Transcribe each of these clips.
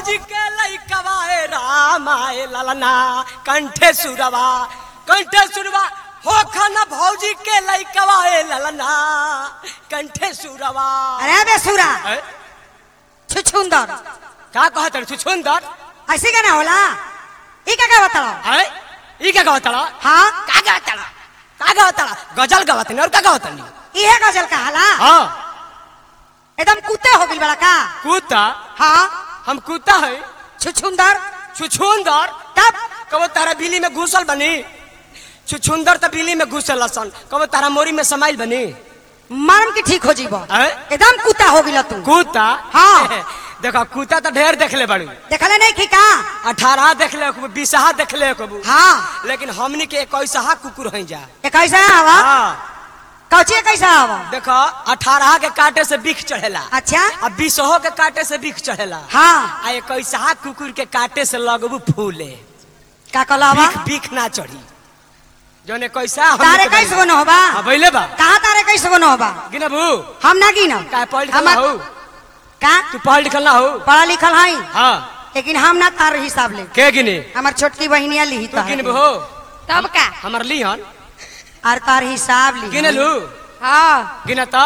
भौजी के लइकवा ए राम आए ललना कंठे सुरवा कंठे सुरवा हो खाना भौजी के लइकवा ए ललना कंठे सुरवा अरे बेसुरा ए, छुछुंदर का कहत रे सुंदर ऐसे का ना होला ई का का बताओ है ई का कहत रा हाँ का कहत रा का कहत रा गजल गावत नहीं और का कहत नहीं इहे गजल का हाला हां एकदम कुत्ते हो गइल बड़ा का कुत्ता हाँ हम कुत्ता है छुछुंदर छुछुंदर तब कबो तारा बिली में घुसल बनी छुछुंदर त बिली में घुसल सन कबो तारा मोरी में समाइल बनी मरम के ठीक हो जीबो हैं? एकदम कुत्ता हो गइल तू कुत्ता हाँ। देखो कुत्ता तो ढेर देखले बड़ू देखले नहीं की का अठारह देखले कबू बीसहा देखले कबू हाँ लेकिन हमनी के इक्कीसहा कुकुर हैं जा ये कैसा हवा हाँ कौची कैसा हवा देखो अठारह के काटे से बिख चढ़ेला अच्छा आ बीसहो के काटे से बिख चढ़ेला हाँ आ इक्कीसहा कुकुर के काटे से लगबू फूले का कहला हवा बिख बिख ना चढ़ी जौन कैसा तारे कैसे गनो होबा हाँ बैले बा कहाँ तारे कैसे गनो होबा गिनबू हम ना गिनम का पढ़ लिखल हमार- हो का तू पढ़ लिखल ना हो पढ़ा लिखल हई हाँ लेकिन हम ना तार हिसाब ले के गिने हमार छोटकी बहनिया लिही तू तो गिनबू हो तब का हमर लिहन और तार हिसाब ली गिनलू हाँ गिनता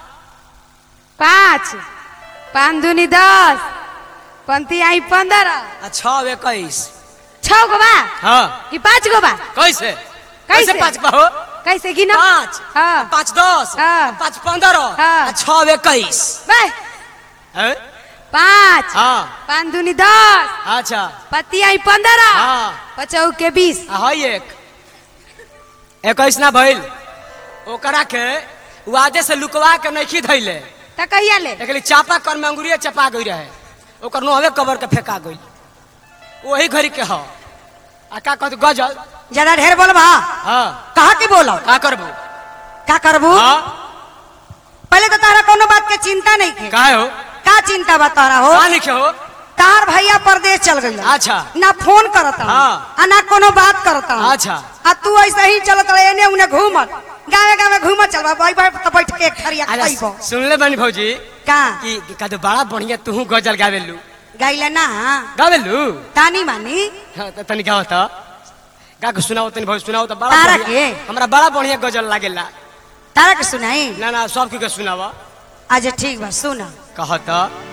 पाँच पाँच दूनी दस पंती आई पंद्रह आ छः इक्कीस छह गो बा हाँ कि पाँच गो बा कैसे कैसे? कैसे पाँच बा हो कैसे गिनो पाँच हाँ पाँच दस हाँ। पाँच पंद्रह हाँ। आ छः इक्कीस बे हैं? पाँच हाँ पाँच दूनी दस अच्छा पति आई पंद्रह हाँ पचौ के बीस आ हई एक इक्कीस ना भइल ओकरा के वादे से लुकवा के नहीं धैले त कहिया ले एकली चापा कर में अंगुरिया चपा गई रहे ओकर नोहवे कबर के फेंका गई वही घड़ी के ह आ का कहत गजल ज्यादा ढेर बोलबा हाँ कहा की बोलो का करबू का करबू हाँ पहले तो तारा कोनो बात के चिंता नहीं थे काहे हो का चिंता बा तारा हो का लिखे हो तार भैया परदेश चल गई अच्छा ना फोन करता हाँ। आ ना कोनो बात करता अच्छा आ तू ऐसे ही चलत रहे एने उने घूमत गावे गावे घूमत चलबा बाई बाई तो बैठ के एक थरिया अरे खाइबो सुनले बानी भौजी का कि कि का तो बड़ा बढ़िया तू गजल गावेलू गाइले ना गावेलू तानी मानी हाँ, त तनी गाओ त का के सुनाओ तनी भौजी सुनाओ त बड़ा तारा बढ़िया के? हमरा बड़ा बढ़िया गजल लागेला तारा के सुनाई ना ना सब के सुनावा आज ठीक बा सुना कहत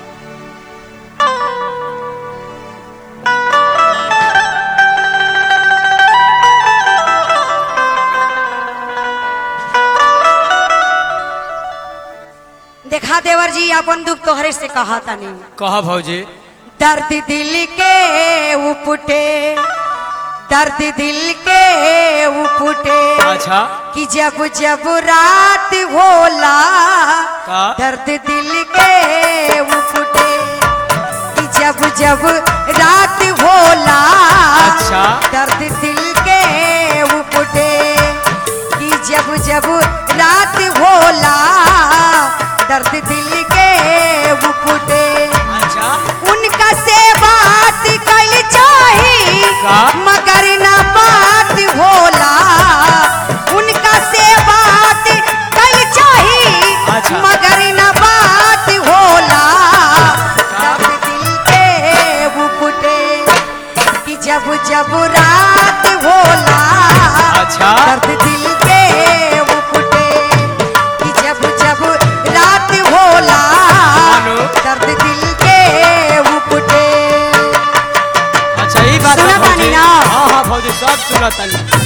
देखा देवर जी अपन दुख तोहरे से कहा तानी कह भौजी दर्द दिल के उपटे दर्द दिल के उपटे अच्छा कि जब जब रात होला का दर्द दिल के उपटे कि जब जब रात होला अच्छा। दर्द दिल के उपटे कि जब जब रात होला दर्द दिल के उपटे अच्छा उनका से बात कल चाही का? मगर न बात होला उनका से बात कल चाही अच्छा। मगर न बात होला दर्द दिल के बुकुटे कि जब जब रात होला अच्छा। दर्द दिल के बुकुटे कि जब जब रात होला मानो। दर्द दिल के उपटे अच्छा ई बात सुना है भौजी तानी ना? हाँ हाँ भौजी सब सुनत तानी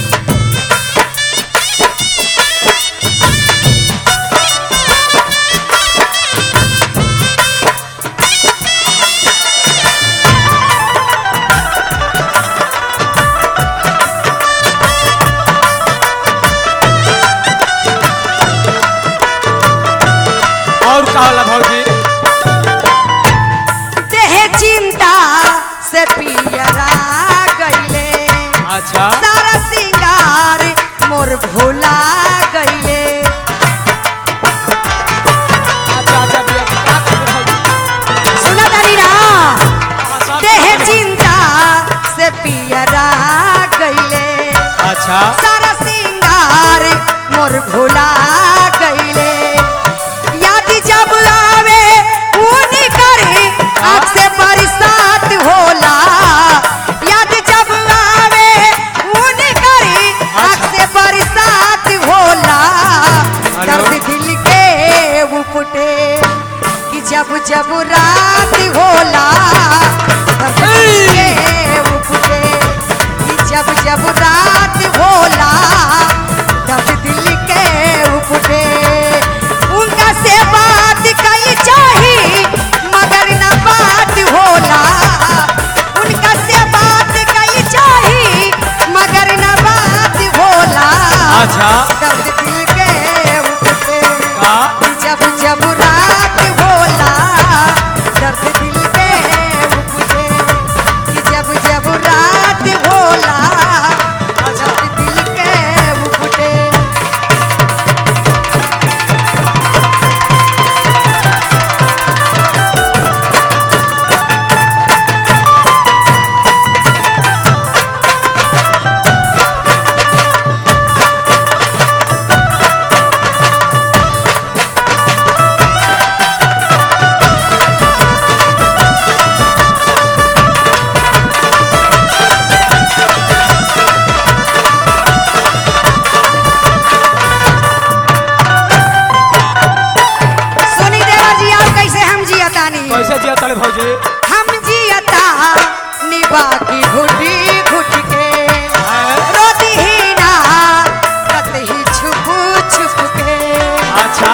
और का होला भौजी देह चिंता से पियरा गईले अच्छा सारा सिंगार मोर भुला गईले अच्छा अच्छा भैया का करबू भौजी सुना तानी ना हाँ, सब देह सुनत तानी। चिंता से पियरा गईले अच्छा सारा सिंगार मोर भुला गईले याद जब आवे ऊनी करे आँख से बरसात रात होला तब दिल के उपटे कि जब जब रात होला तब दिल के उपटे उनका से बात कई चाही मगर न बात होला उनका से बात कई चाही मगर न बात होला अच्छा तब दिल के उपटे का जब जब रात होला दर्द दिल पे उपजे कि जब जब रात होला दर्द दिल के उपटे सुनी देवा जी आप कैसे हम जियतानी कैसे जिया तले भौजी हम जियता निभा की घुटी घुट के हैं? रोती ही ना कतही छुप छुप के अच्छा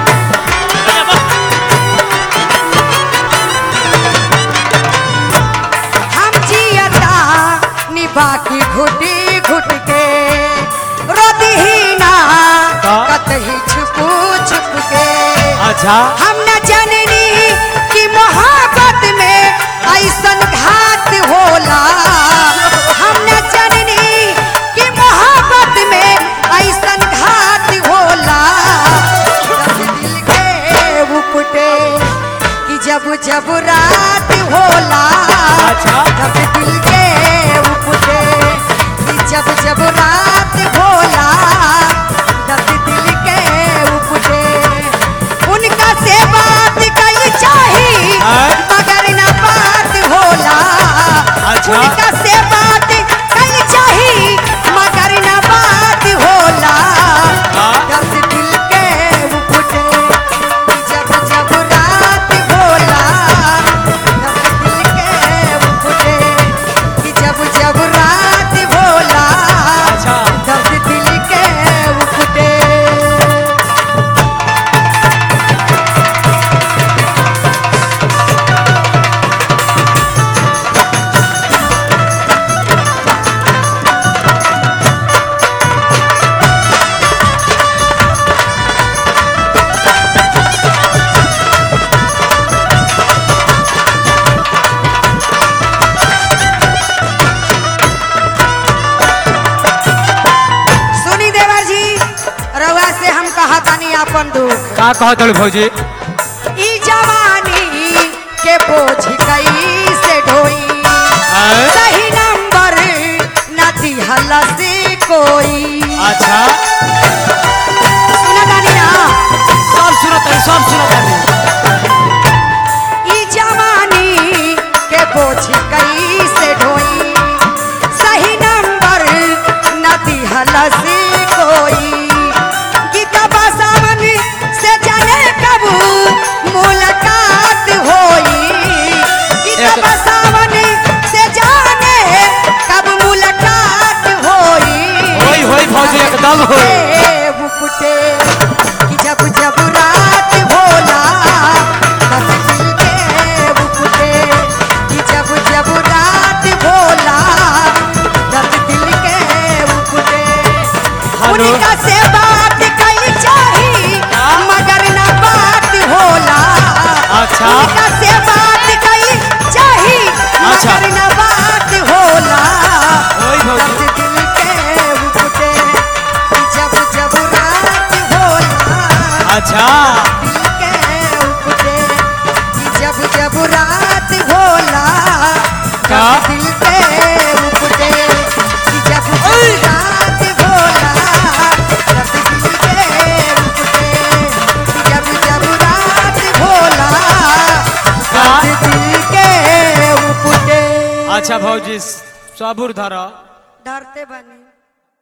हम जियता निभा की घुटी घुट के रोती ही ना का? कतही छुप छुप के अच्छा हम न जननी कि मोहब्बत में ऐसन घात होला हम न जननी कि मोहब्बत में ऐसन घात होला जब दिल के उपटे कि जब जब रात होला अच्छा। जब दिल के उपटे कि जब जब रात होला जब दिल के उपटे उनका से बात कई चाही हैं? मगर न बात होला अच्छा। उनका से बात कई चाही मगर न बात होला हाँ? दर्द दिल के उपटे जब जब रात होला दर्द दिल के उपटे कि जब जब रात होला अच्छा दर्द दिल के उपटे सुनी देवर जी रउआ से हम कहा तानी आपन दुख का कह तले भौजी ई जवानी के बोझ कई से ढोई हैं? सही नंबर न दिहला से कोई अच्छा सुना तानी ना सब सुनत है सब सुनत है ई जवानी के बोझ कई से ढोई सही नंबर न दिहला से कोई गीता बसावन से जाने कब मुलाकात होई गीता एक- बसावन से जाने कब मुलाकात होई होई होई भौजी एकदम होई ए बुकुटे कि जब जब रात होला तब दिल के बुकुटे कि जब जब रात होला तब दिल के बुकुटे हेलो। उनका से बात कई चाही हाँ? मगर ना बात होला अच्छा। उनका से बात कई चाही अच्छा। मगर ना बात होला होई भौजी दर्द दिल के उपटे जब जब रात होला अच्छा दिल के उपटे जब जब रात होला का? तब दिल के उपटे जब जब रात होला तब दिल के उपटे जब जब रात होला का? तब दिल के उपटे अच्छा भौजी सबूर धर डरते बनी